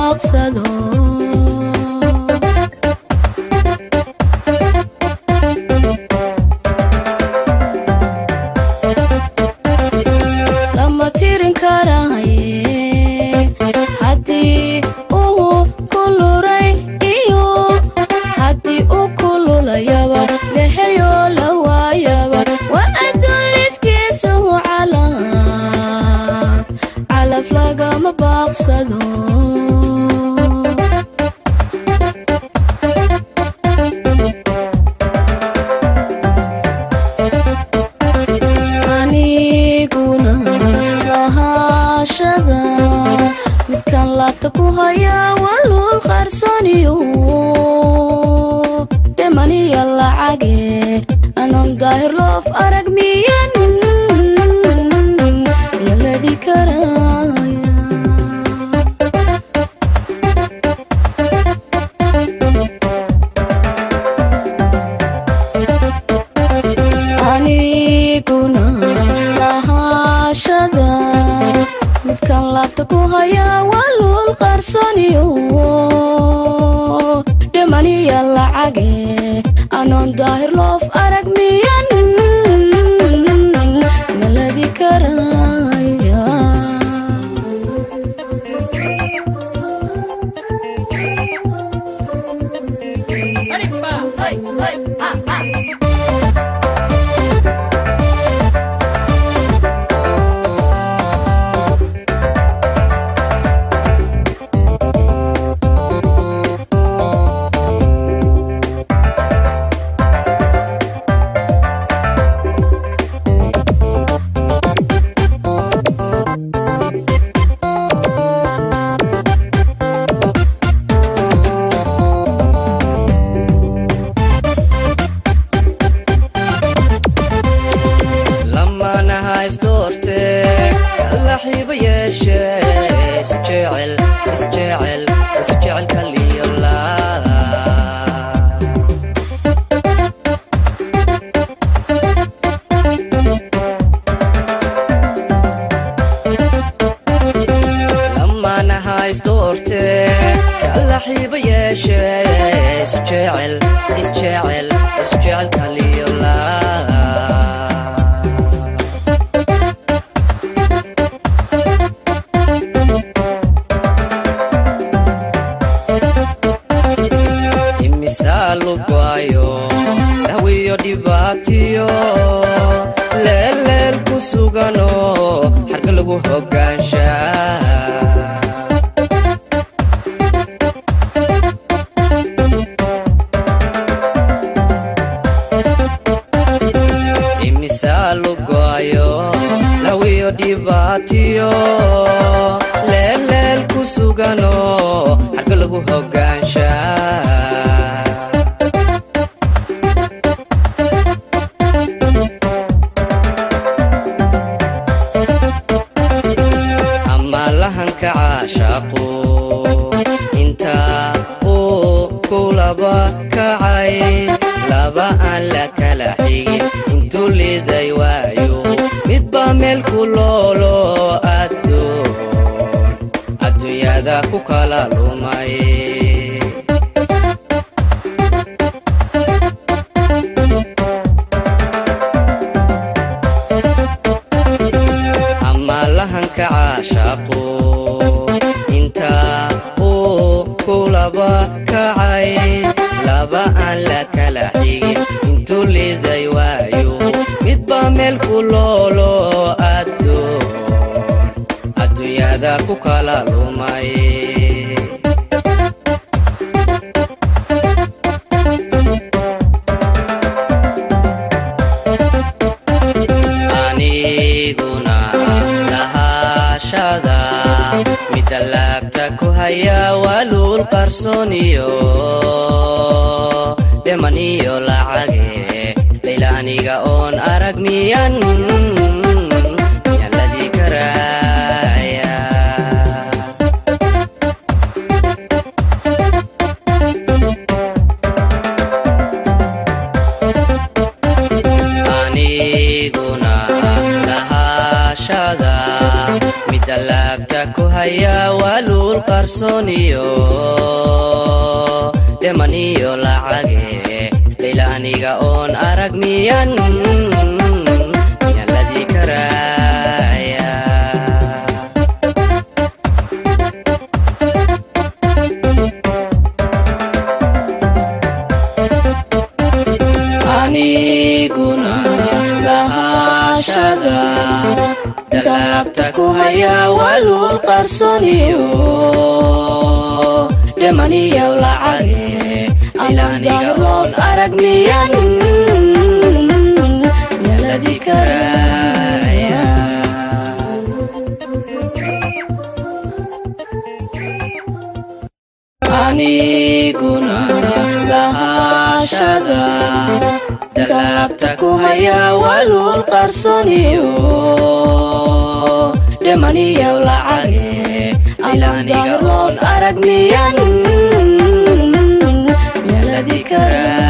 baaqsado lama tirin karahaye haddii uu kuluray iyo haddii uu kululayaba leheyo la waayaba waa adduuniskiisuhu calaf calaf lagama baaqsado aniguna lahaashada midkan laabta ku hayaa walul qarsoniyo dhimaniyo lacage anon daahir loof arag miyan laladi karaya aniguna lahaashada midkan laabta ku hayaa walul qarsoniyo dhimaniyo lacage anon daahir loof arag miyan maladi karaya lamanaha isdoorte kala xiiba yeeshe isu jecel isjecel isu jecel kaliyola lamanaha isdoorte kala xiiba yeeshe isu jecel isjecel isu jecel kaliyola imisaa lugaayo dhawiyo dhibaatiyo leelleel ku sugano xarga lagu hogaansha imisaa lugaayo dhawiyo dhibaatiyo leelleel ku sugano xarga lagu hogaansha ama lahanka caashaaqu inta uu kulaba kacay laba aan la kala xigin intuu liday waayo midba meel ku loolo adduun adduunyada ku kala lumay ama lahanka caashaaqu inta uu kulaba kacay laba aan la kala xigin intuu liday waayo midba meel ku loolo adduun adduunyada ku kala lumay aniguna lahaashada midda laabta ku hayaa waluul qarsooniyo dheman iyo lacage layla aniga oon arag miyan miyaan ladii karaya aniguna lahaashada mid dalaabta ku haya waaluul qarsooniyo dhemaniyo lacage layla aniga oon arag miyan miyan ladii karaya aniguna lahashada dalaabta ku haya walul qarsoniyo dhemaniyo lacage anadaroon arag miyan miyaladi karaya aniguna lahashada dalaabta ku haya walul qarsoniyo dhemaniyo lacage anadaroon arag miyan miyaladi karaya